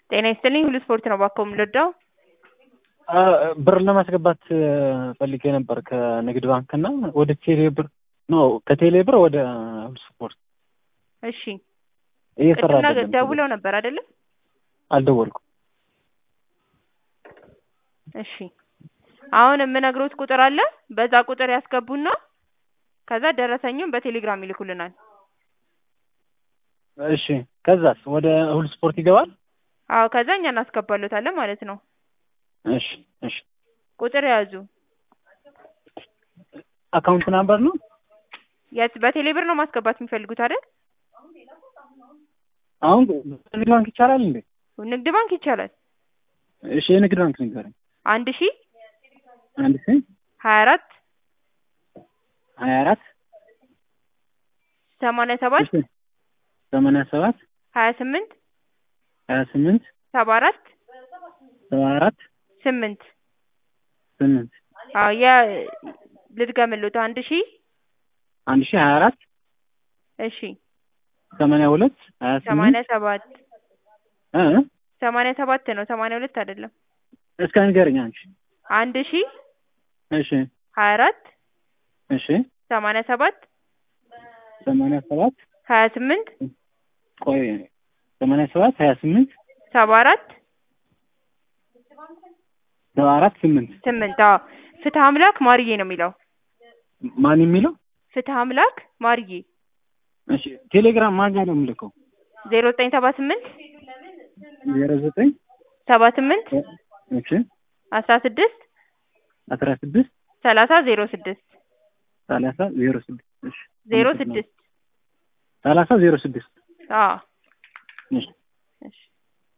ጤና ይስጥልኝ ሁሉ ስፖርት ነው እባክዎ የምንወደው ብር ለማስገባት ፈልጌ ነበር ከንግድ ባንክ እና ወደ ቴሌ ብር ኖ ከቴሌ ብር ወደ ሁሉ ስፖርት እሺ እየሰራ ቅድም አይደለም። ደውለው ነበር አይደለም አልደወልኩም። እሺ አሁን የምነግሮት ቁጥር አለ በዛ ቁጥር ያስገቡና ከዛ ደረሰኙን በቴሌግራም ይልኩልናል እሺ ከዛስ ወደ ሁሉ ስፖርት ይገባል? አዎ ከዛ እኛ እናስገባሎታለን ማለት ነው እሺ እሺ ቁጥር ያዙ አካውንት ናምበር ነው? የት በቴሌ ብር ነው ማስገባት የሚፈልጉት አይደል አሁን ንግድ ባንክ ይቻላል እንዴ? ንግድ ባንክ ይቻላል እሺ የንግድ ባንክ ንገረኝ። አንድ ሺ አንድ ሺ ሀያ አራት ሀያ አራት ሰማንያ ሰባት እሺ ሰማንያ ሰባት ሀያ ስምንት ሀያ ስምንት ሰባ አራት ሰባ አራት ስምንት ስምንት አዎ የ ልድገምልዎት አንድ ሺ አንድ ሺ ሀያ አራት እሺ ሰማንያ ሁለት ሀያ ሰማንያ ስምንት ሰባት እ ሰማንያ ሰባት ነው ሰማንያ ሁለት አይደለም እስከ ንገረኝ አንቺ አንድ ሺ እሺ ሀያ አራት እሺ ሰማንያ ሰባት ሰማንያ ሰባት ሀያ ስምንት ቆይ ሰማንያ ሰባት ሀያ ስምንት ሰባ አራት ሰባ አራት ስምንት ስምንት አዎ ፍትህ አምላክ ማርዬ ነው የሚለው ማን የሚለው ፍትህ አምላክ ማርዬ እሺ ቴሌግራም ማን ጋር ነው የምልከው? ዜሮ ዘጠኝ ሰባ ስምንት ዜሮ ዘጠኝ ሰባ ስምንት እሺ አስራ ስድስት አስራ ስድስት ሰላሳ ዜሮ ስድስት ሰላሳ ዜሮ ስድስት እሺ ዜሮ ስድስት ሰላሳ ዜሮ ስድስት አዎ እሺ